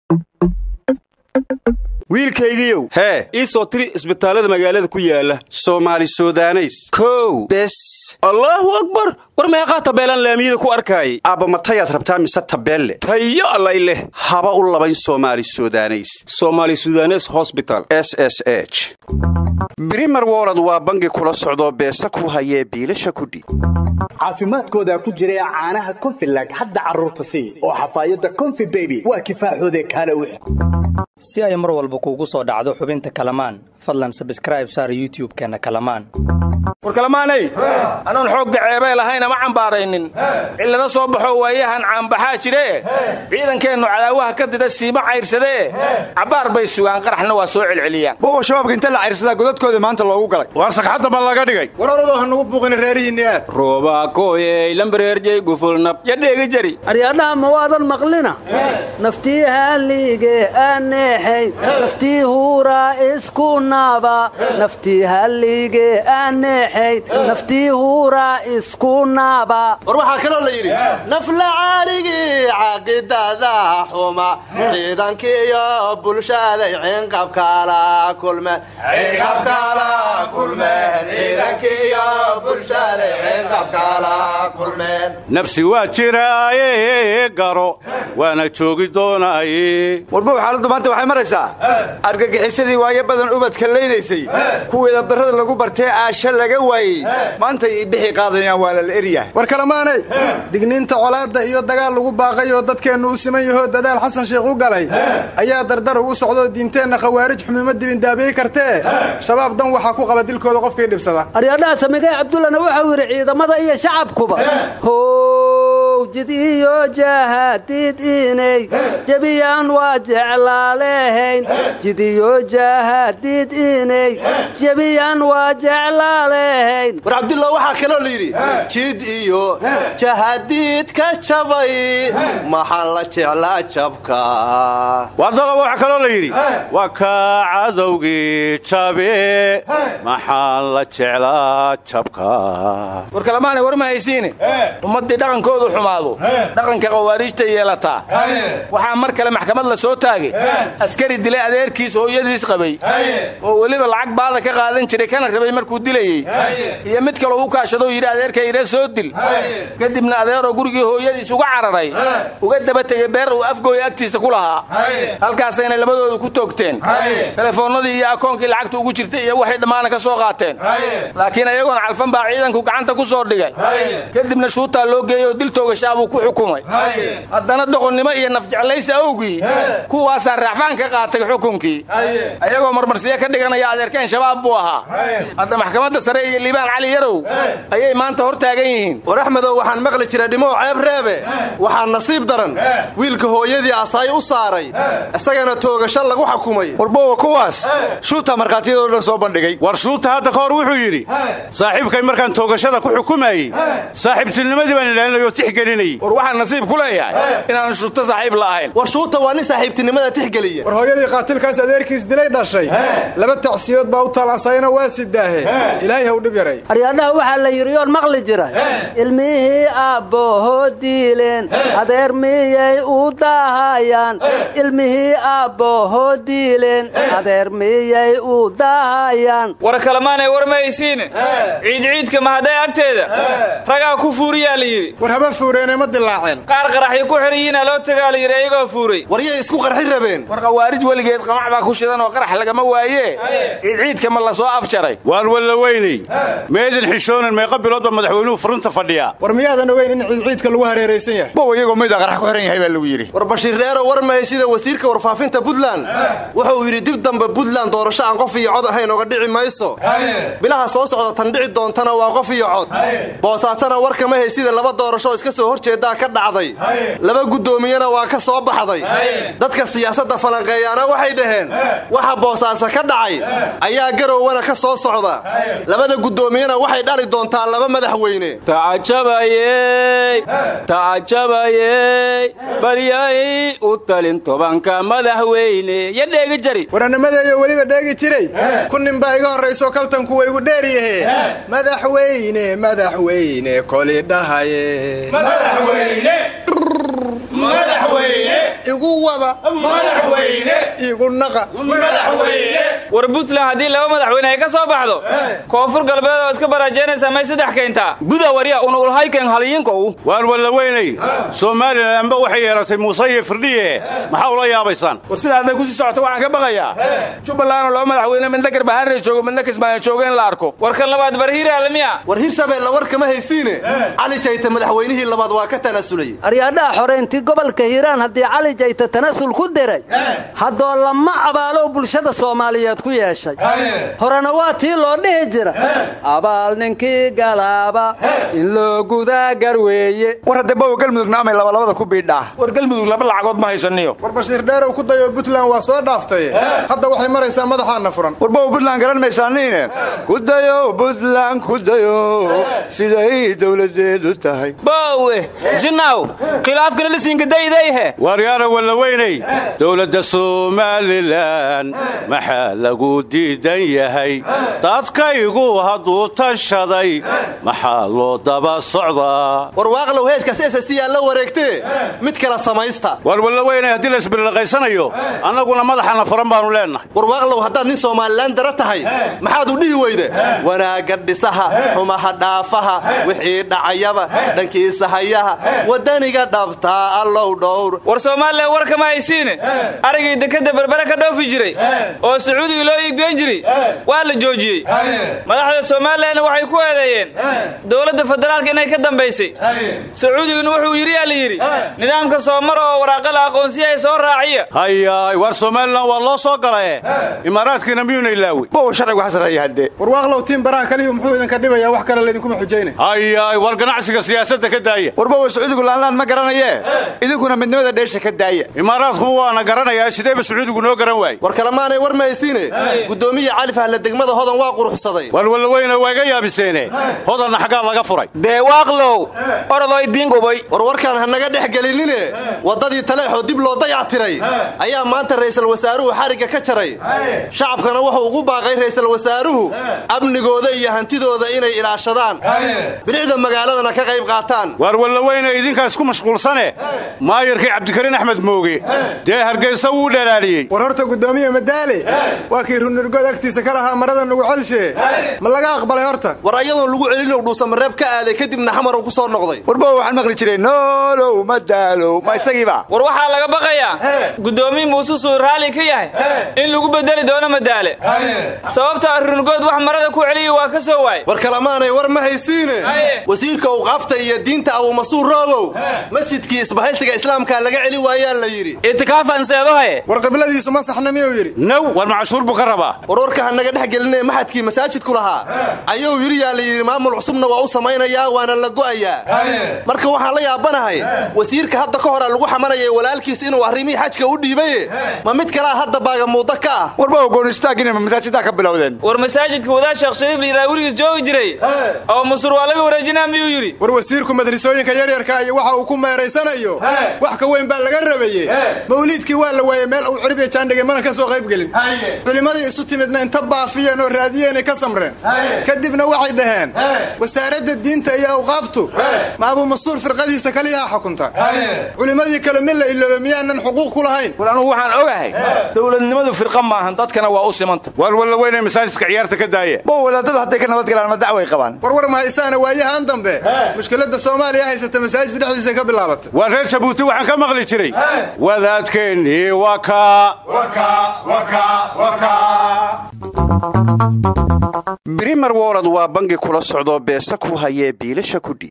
wiilkaygiiow hee ii soo tiri isbitaallada magaalada ku yaala soomaali sudaneys kow bes allaahu akbar war meeqaa tabeelaan laamiyada ku arkaayay aabba matayaad rabtaa mise tabeelle tayo allay leh haba u labayn soomaali sudaneys somaali sudanes hosbital s s h brimer wolod waa bangi kula socdoo beesa ku hayee biilasha kudhiib caafimaadkooda ku jira caanaha konfilag hadda carruurta sii oo xafaayadda konfi beby waa kifaaxoode kaale wix si ay mar walba kuugu soo dhacdo xubinta kalamaan fadlan sabskraib saar youtub-keenna kalamaan war kalamaanay anoon xoogga ceebee lahayn ama cambaaraynin cillado soo baxo waayahan caanbaxaa jiree ciidankeennu cadaawaha ka dida siima cayrsadee cabbaar bay sugaan qaraxna waa soo celceliyaan boqo shabaabka inta la cayrsadaa godadkooda maanta loogu galay waar sagxadda ma laga dhigay war oradoo ha nugu buuqina reerihiinni aad roobaakoyey lambareerjey gufulnab yadheegi jari aryadhaha ma waadan maqlina naftii hallige aneexay naftii huuraa isku naba naftii hallige aneexay naftii huuraa isku naba war waxaa kaloo la yidhi naflacaarigii caqidada xuma ciidankiiyo bulshaday cinqabkala kulmeen nafsi waa jiraaye garo waana joogi doonaaye warbow xaaladdu maanta waxay maraysaa argagixisadii waayo badan ubadka laynaysay kuweeda darrada lagu bartee aasha laga waayey maantay bixi qaadayaan waa lala eryahay war kalamaanay digniinta colaadda iyo dagaal lagu baaqay oo dadkeennu u siman yahoo dadaal xasan sheikh u galay ayaa dardar ugu socdoo diinteenna khawaarij xumima dibindaabiyi kartee shabaab dan waxaa ku qaba dilkooda qofkii dhibsada aryadhaha samigay cabdullana waxau yidhi ciidamada iyo shacabkuba how jid iyo jaahadid inay jebiyaan waa jeclaalehayn jid iyo jaahadid inay jebiyaan waa jeclaalehayn war cabdullah waxaa kaloo la yidhi jid iyo jahadiid ka jabay maxaan la jeclaa jabka waadalaba waxaa kaloo la yidhi waa kaa cadowgii jabe maxaan la jeclaa jabka war kalamaanay war ma haysiine ummaddii dhaqankoodu xumaado dhaqanka khawaariijta yeelataa waxaa mar kale maxkamad la soo taagay askari dilay adeerkiis hooyadiis qabay oo weliba lacag baada ka qaadan jiray kana rabay markuu dilayey iyo mid kaloo u kaashadoo yidhi adeerka ire soo dil kadibna adeeroo gurigii hooyadiis uga cararay uga daba tegey beer uu afgooya agtiisa ku lahaa halkaasayna labadoodu ku toogteen telefoonnadii iyo akoonkii lacagta ugu jirtay iyo waxay dhammaana ka soo qaateen laakiin ayagoona calfan baa ciidanku gacanta ku soo dhigay kadibna shuutaa loo geeyey oo dil toogashaa buu ku xukumay haddana doqonnimo iyo nafjeclaysi awgii kuwaasaa raacfaan ka qaatay xukunkii ayagoo marmarsiyo ka dhiganaya adeerkeen shabaab buu ahaa hadda maxkamadda sare iyo liibaan cali yarow ayay maanta hor taagan yihiin war axmedow waxaan maqli jiray dhimow ceeb reebe waxaa nasiib daran wiilka hooyadii asaay u saaray isagana toogasho lagu xukumay warbowa kuwaas shuutaa markhaatiyadoo dhan soo bandhigay war shuuta hadda ka hor wuxuu yidhi saaxiibkay markaan toogashada ku xukumayey saaxiibtinimadii baan ilaalinayoo tixgelinayey war waxaan nasiib ku leeyahay inaan shuuto saaxiib la ahayn war shuuta waa nin saaxiibtinimada tixgeliya war hooyadii qaatilkaas adeerkiis dilay dhashay laba tacsiyood baa u taalansayna waa sidaahe ilaahay haw dhib yaray aryadhaha waxaa la yidhi yoon maqli jira ilmihii aabbohoo diileen adeer miyay u daahayaan ilmihii aabbohoo diileen adeer miyay u daahayaan war kalemaanay war ma haysiine ciidciidka mahaday agteeda ragaa ku fuuriyaa la yidhi war haba fuureenay ma dilaaceen qaar qaraxyo ku xidhiyiina loo tagaa la yidhi iyagoo fuuray waryay isku qarxi rabeen war khawaarij weligeed qamac baa ku shidan oo qarax lagama waayee ciidciidka ma la soo afjaray waan walla weynay meedan xishoonan meeqa biloodba madaxweynuhu furunta fadhiyaa war miyaadan ogeyn in ciidciidka lagu hareeraysan yahay bow iyagoo maydaa qarax ku xihan yahay baa lagu yidhi war bashiir dheero war mahay sida wasiirka warfaafinta puntland wuxuu yidhi dib dambe puntland doorasho aan qof iyo cod ahayn oga dhici mayso bilaha soo socda tan dhici doontana waa qof iyo cod boosaasana warkama hay sida laba doorasho iska soo hor jeedaa ka dhacday laba guddoomiyena waa ka soo baxday dadka siyaasadda falanqeeyaana waxay dhaheen waxa boosaaso ka dhacay ayaa garowwana ka soo socda labada guddoomiyena waxay dhali doontaa laba madaxweyne tacajabayey tacajabayey balyay u talin tobanka madaxweyne ya dheegi jari waranimadeeyo weliba dheegi jiray ku nin baa iga horrayso kaltanku waygu dheer yahe madaxweyne madaxweyne koli dhahaye igu wada igu naqa war puntland haddii laba madaxweyne ay ka soo baxdo koonfur galbeed oo iska baraajeynaysa may saddex keentaa guda warya unulhayken halyinkow waan walla weynay somalilanba waxay yeelatay muuse iyo firdhiye maxaa ula yaabaysaan war sida hadday kusii socoto waxaan ka baqayaa jubbalandoo laba madaxweyne midna garbaharre joogo midna kismaayo joogo in la arko war kan labaad barhiir aalamiya war hirshabeelle war kama haysiine cali jayte madaxweynihii labaad waa ka tanaasulay aryaadhaha xoreyntii gobolka hiiraan haddii cali jayta tanasul ku diray haddoo lama abaalo bulshada soomaaliyeed ku yeeshay horena waa tii loo dhihi jira abaal ninkii galaaba in loo gudaa garweeye war hadda bowa galmudugna amay labalabada ku biidhaa war galmudug laba lacagood ma haysaniyo war bashiir dheerow ku dayo puntland waa soo dhaaftay hadda waxay maraysaa madaxaana furan war bowa puntland garan maysaaniine ku dayo puntland ku dayo siday dowladeedu tahay boowe jinaaw khilaafkana lisiinkadaydayhe waaryaara walla weynay dowladda somalilan maxaa lagu diidan yahay dadkaygu hadduu tashaday maxaa loo daba socdaa war waaqlow heeskaas esasiyaa la wareegtee mid kala samaysta waar walla weynay haddii la isbirilaqaysanayo annaguna madaxana furan baannu leennahay war waaqlow haddaad nin somalilan dara tahay maxaad u dhihi weyde wanaagga dhisaha xumaha dhaafaha wixii dhacayaba dhankiisa hayaha waddaniga dhabtaa allow dhowr war soomaaliya war kama haysiine arigii dekadda berbere ka dhoofi jiray oo sacuudiga loo iibgeyn jiray waa la joojiyey madaxda somalilanna waxay ku eedeeyeen dowladda federaalka inay ka dambaysay sacuudiguna wuxuu yidhi yaa la yidhi nidaamka soomar oo waraaqala aqoonsiyahay soo raaciya hayaay waar somalilan waa loo soo galae imaaraadkiina miyuuna ilaawi bowa sharcigu xasreeya haddee war waaqlow tiin baraha kaliyu muxuu idinka dhibayaa wax kale laydinkuma xujayna hayaay war ganacsiga siyaasadda ka daaya war bowa sacuudigu laanlaan ma garanayee idinkuna midnimada dheesha ka daaya imaaraadku waana garanayaa sideeba sacuudigu noo garan waayey war kalemaanay war mahaysiine guddoomiya cali fahle degmada hodan waa quruxsaday war walla weyna waa iga yaabiseene hodanna xaggaa laga furay dee waaqlow orodoo idiin gubay war warkaan ha naga dhex gelinine waddadii taleexoo dib loo dayac tiray ayaa maanta ra'iisul wasaaruhu xarigga ka jaray shacabkana wuxuu ugu baaqay ra'iisul wasaaruhu amnigooda iyo hantidooda inay ilaashadaan bilicda magaaladana ka qayb qaataan waar walla weyna idinkaa isku mashquulsane maayarkii cabdikariin axmed mooge dee hargaysa wuu dhalaaliyey war horta guddoomiye madaale waa kii runirgood agtiisa ka lahaa marada nugu celshe ma laga aqbalay horta war ayadoon lagu celinow dhuusamareeb ka aaday kadibna xamarow ku soo noqday war bowa waxaan maqli jiray noolow ma daalow ma isagiiba war waxaa laga baqayaa guddoomiye muuse suu raalli ka yahay in lagu bedeli doono madaale sababtaa runirgood wax marada ku celiya waa ka soo waay war kalamaanay war ma haysiine wasiirka uqaafta iyo diinta abumasuur roobow masjidkii isbahaysiga islaamka laga celi waayaa la yidhi itikaafan war qibladiisu ma saxna miyuu yidhi naw war macashuur buu ka rabaa war warka ha naga dhex gelinee maxadkii masaajidku lahaa ayuu yidhi yaa la yidhi maamul cusubna waa u samaynayaa waana la go'ayaa marka waxaan la yaabanahay wasiirka hadda ka hora lagu xamanayay walaalkiis inuu arrimihii xajka u dhiibaye ma mid kalaa hadda baaga muuda ka ah war bowa goonistaagina ma masaajiddaa ka bilowdeen war masaajidka wadaad sheekh shariif layidhaha weligiis joogi jiray oo masur waa laga wareejinaa miyuu yidhi war wasiirku madrisooyinka yaryarka iyo waxa uu ku meeraysanayo wax ka weyn baa laga rabaye mawliidkii waa la waayey meel uu cirbiya jaandhigay mana ka soo qayb gelin culimmadii isu timidna inta baafiyeen oo raadiyeenay ka samreen kadibna waxay dhaheen wasaaradda diinta iyo awqaaftu ma abumasuur firqadiisa kaliyaha xukunta culimmadii kale mi la iloobe miyaanan xuquuq ku lahayn war anugu waxaan ogahay dowladnimadu firqa maahan dadkana waa u simanta waar walla weyna masaajidka ciyaarta ka daaya bowa wadaadadu hadday ka nabad galaan ma dacway qabaan war war mahaysaana waayahan dambe mushkiladda soomaaliya haysata masaajid dhexdiisa ka bilaabatay waa reer jabuuti waxaan ka maqli jiray wadaadkeennii waa kaa brimer wolod waa bangi kula socdoo beesa ku hayee biilasha kudhi